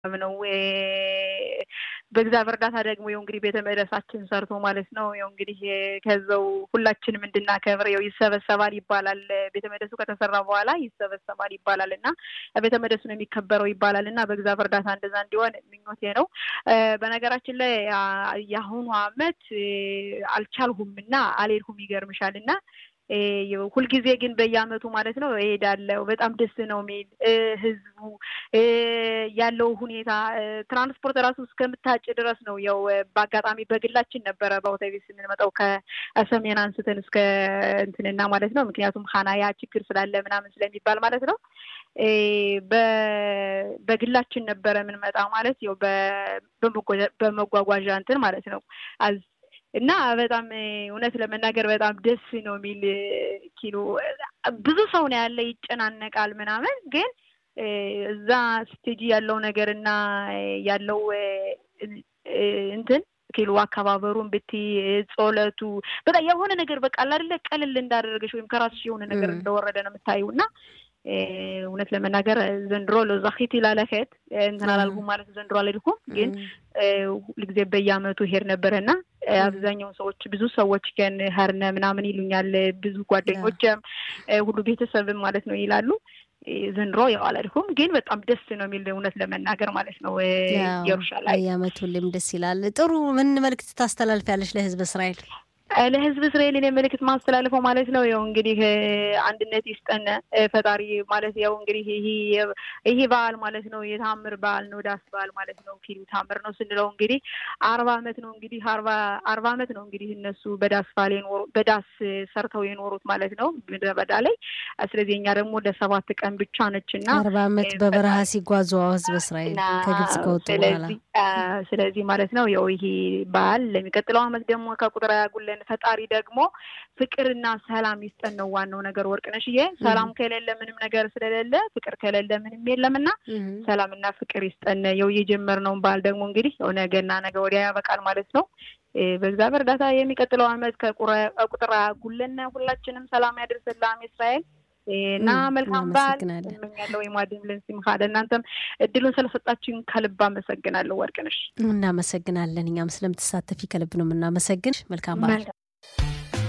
ነው። በእግዚአብሔር እርዳታ ደግሞ ያው እንግዲህ ቤተ መቅደሳችን ሰርቶ ማለት ነው ያው እንግዲህ ከዛው ሁላችንም እንድናከብር ያው ይሰበሰባል ይባላል። ቤተ መቅደሱ ከተሰራ በኋላ ይሰበሰባል ይባላል እና ቤተ መቅደሱ ነው የሚከበረው ይባላል እና በእግዚአብሔር እርዳታ እንደዛ እንዲሆን ምኞቴ ነው። በነገራችን ላይ የአሁኑ አመት አልቻልሁም እና አልሄድኩም ይገርምሻል እና ሁልጊዜ ግን በየአመቱ ማለት ነው እሄዳለሁ። በጣም ደስ ነው የሚል ህዝቡ ያለው ሁኔታ ትራንስፖርት ራሱ እስከምታጭ ድረስ ነው። ያው በአጋጣሚ በግላችን ነበረ በአውቶቢስ የምንመጣው ከሰሜን አንስተን እስከ እንትንና ማለት ነው። ምክንያቱም ሀናያ ችግር ስላለ ምናምን ስለሚባል ማለት ነው። በግላችን ነበረ የምንመጣ ማለት ያው በመጓጓዣ እንትን ማለት ነው እና በጣም እውነት ለመናገር በጣም ደስ ነው የሚል ኪሎ ብዙ ሰው ነው ያለ፣ ይጨናነቃል ምናምን። ግን እዛ ስቴጂ ያለው ነገር እና ያለው እንትን ኪሎ አከባበሩን ብትይ ጸሎቱ በጣም የሆነ ነገር በቃ አይደለ ቀልል እንዳደረገሽ ወይም ከራስሽ የሆነ ነገር እንደወረደ ነው የምታዩ እና እውነት ለመናገር ዘንድሮ ለዛኺት ይላለኸት እንትን አላልኩም ማለት ዘንድሮ አልሄድኩም፣ ግን ሁልጊዜ በየአመቱ ሄድ ነበረ እና አብዛኛው ሰዎች ብዙ ሰዎች ግን ሀርነ ምናምን ይሉኛል። ብዙ ጓደኞችም ሁሉ ቤተሰብም ማለት ነው ይላሉ። ዘንድሮ ያው አላልኩም፣ ግን በጣም ደስ ነው የሚል እውነት ለመናገር ማለት ነው። ኢየሩሳሌም በየአመቱ ሁሌም ደስ ይላል። ጥሩ ምን መልዕክት ታስተላልፊያለሽ ለህዝብ እስራኤል? ለህዝብ እስራኤል እኔ መልዕክት ማስተላልፈው ማለት ነው ያው እንግዲህ አንድነት ይስጠን ፈጣሪ ማለት ያው እንግዲህ ይሄ በዓል ማለት ነው የታምር በዓል ነው ዳስ በዓል ማለት ነው ኪሉ ታምር ነው ስንለው እንግዲህ አርባ አመት ነው እንግዲህ አርባ አርባ አመት ነው እንግዲህ እነሱ በዳስ በዓል የኖሩ በዳስ ሰርተው የኖሩት ማለት ነው ምድረ በዳ ላይ ስለዚህ እኛ ደግሞ ለሰባት ቀን ብቻ ነች እና አርባ አመት በበረሃ ሲጓዙ ህዝብ እስራኤል ከግብጽ ከወጡ በኋላ ስለዚህ ማለት ነው ያው ይሄ በዓል ለሚቀጥለው አመት ደግሞ ከቁጥር ያጉለን ፈጣሪ ደግሞ ፍቅርና ሰላም ይስጠን ነው ዋናው ነገር። ወርቅነሽዬ ሰላም ከሌለ ምንም ነገር ስለሌለ ፍቅር ከሌለ ምንም የለምና ሰላምና ፍቅር ይስጠን። ያው የጀመርነውን በዓል ደግሞ እንግዲህ ያው ነገና ነገ ወዲያ ያበቃል ማለት ነው። በእግዚአብሔር እርዳታ የሚቀጥለው አመት ከቁጥር ያጉለን ሁላችንም ሰላም ያደርስልን እስራኤል እና መልካም በዓል እመኛለሁ። የሟድን ልን ሲምካ ለእናንተም እድሉን ስለሰጣችን ከልብ አመሰግናለሁ ወርቅነሽ። እናመሰግናለን። እኛም ስለምትሳተፊ ከልብ ነው የምናመሰግን። መልካም በዓል